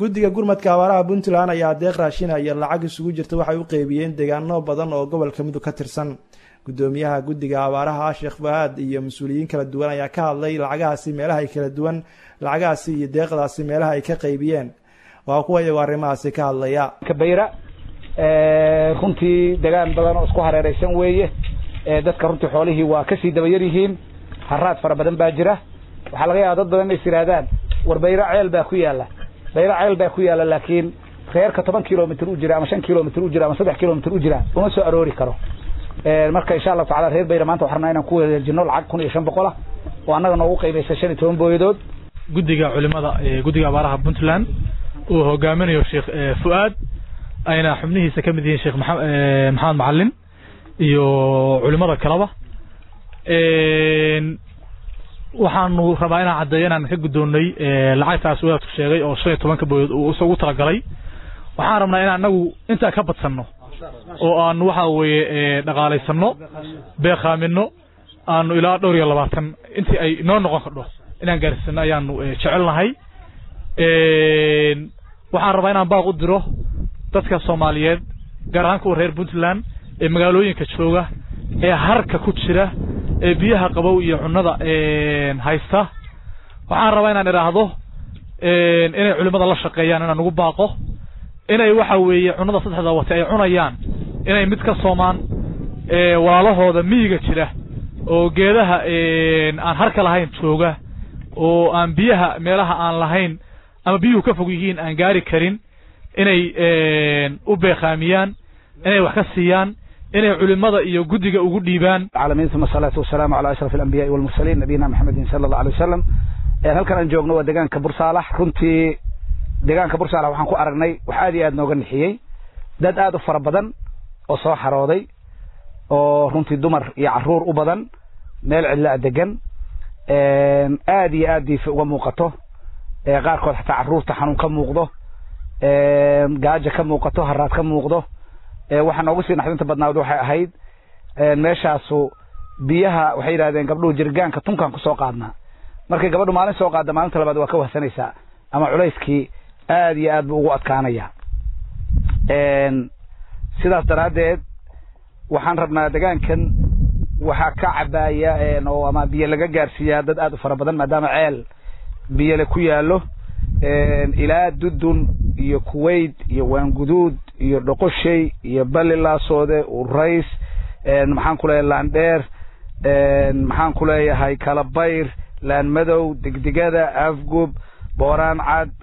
guddiga gurmadka abaaraha puntland ayaa deeq raashina iyo lacag isugu jirta waxay u qeybiyeen deegaano badan oo gobolka mudug ka tirsan guddoomiyaha guddiga abaaraha sheekh fahaad iyo mas-uuliyiin kala duwan ayaa ka hadlay lacagahaasi meelaha ay kala duwan lacagahaasi iyo deeqdaasi meelaha ay ka qeybiyeen waa kuwa iyagoo arrimahaasi ka hadlaya kabayra runtii degaan badan oo isku hareereysan weeye dadka runtii xoolihii waa kasii dabayar yihiin haraad fara badan baa jira waxaa laga yaaba dad badan inay is yidhaahdaan war bayra ceel baa ku yaala bayra ceel baa ku yaala laakiin reerka toban kilomitr u jira ama shan kilomitr u jira ama saddex kilomitr u jira uma soo aroori karo marka insha allahu tacala reer bayra maanta waxaan rabnaa inaan ku wareejino lacag kun iyo shan boqol ah oo annaga noogu qaybaysa shan iyo toban booyadood guddiga culimada guddiga abaaraha puntland uu hogaaminayo sheekh fu'aad ayna xubnihiisa ka mid yihiin sheekh maxamed macalin iyo culimada kaleba waxaanu rabaa inaan caddeeyo inaan ka guddoonnay lacagtaas wadaadku sheegay oo shan iyo tobanka booyood uu isagu talagalay waxaan rabnaa inaan anagu intaa ka badsanno oo aanu waxa weeye dhaqaalaysanno beekhaaminno aanu ilaa dhowr iyo labaatan intii ay noo noqon kardho inaan gaarsiino ayaanu jecelnahay waxaan rabaa inaan baaq u diro dadka soomaaliyeed gaar ahaan kuwa reer puntland ee magaalooyinka jooga ee harka ku jira ee biyaha qabow iyo cunnada haysta waxaan rabaa inaan idhaahdo inay culimmada la shaqeeyaan inaan ugu baaqo inay waxa weeye cunnada saddexda wate ay cunayaan inay mid ka soomaan walaalahooda miyiga jira oo geedaha aan harka lahayn jooga oo aan biyaha meelaha aan lahayn ama biyuhu ka fog yihiin aan gaari karin inay u beekhaamiyaan inay wax ka siiyaan inay culimada iyo guddiga ugu dhiibaan العالمين ثم الصلاة والسلام على أشرف الأنبياء والمرسلين نبينا محمد صلى الله عليه وسلم halkan aan joogno waa deegaanka bursaalax runtii deegaanka bursaalax waxaan ku aragnay wax aad iyo aad nooga nixiyey dad aad u fara badan oo soo xarooday oo runtii dumar iyo caruur u badan meel cidlaa degan aad iyo aad diifa uga muuqato qaarkood xataa caruurta xanuun ka muuqdo gaaja ka muuqato haraad ka muuqdo waxaa noogu sii naxdinta badnaad waxay ahayd meeshaasu biyaha waxay yidhahdeen gabdhuhu jirgaanka tunkaan kusoo qaadnaa markay gabadhu maalin soo qaadda maalinta labaad waa ka wahsanaysaa ama culayskii aad iyo aad buu ugu adkaanaya sidaas daraaddeed waxaan rabnaa degaankan waxaa ka cabaaya oo ama biyo laga gaarsiiyaa dad aad u fara badan maadaama ceel biyole ku yaallo ilaa dudun iyo kuwait iyo waanguduud iyo dhoqoshay iyo balilaasoode urays maxaan ku leeyahay laandheer maxaan ku leeyahay kalabayr laan madow degdegada afgub booraan cad